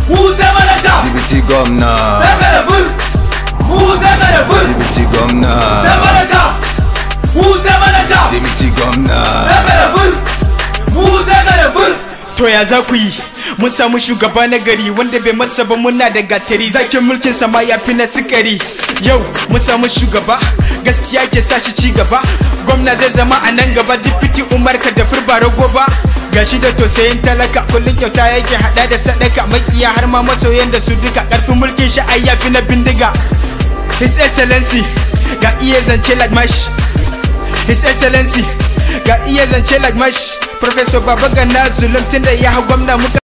mu sai manaja Dibiti gwamna sai karafur mu sai karafur Dibiti gwamna sai manaja mu sai manaja Dibiti gwamna sai karafur mu sai karafur To ya za ku yi mun samu shugaba na gari wanda bai masa ba muna da gatari zakin mulkin sama ya fi na sikari yau mun samu shugaba gaskiya ke sa shi ci gaba gwamna zai zama a nan gaba dipiti umar ka da furba rago ba gashi da tosayin talaka kullum kyauta yake hada da sadaka makiya har ma masoyan da su duka karfin mulkin shi ai ya fi na bindiga his excellency ga iya zance like mash his excellency ga iya zance like mash Professor Babagana Zulum tunda ya hau gwamna muka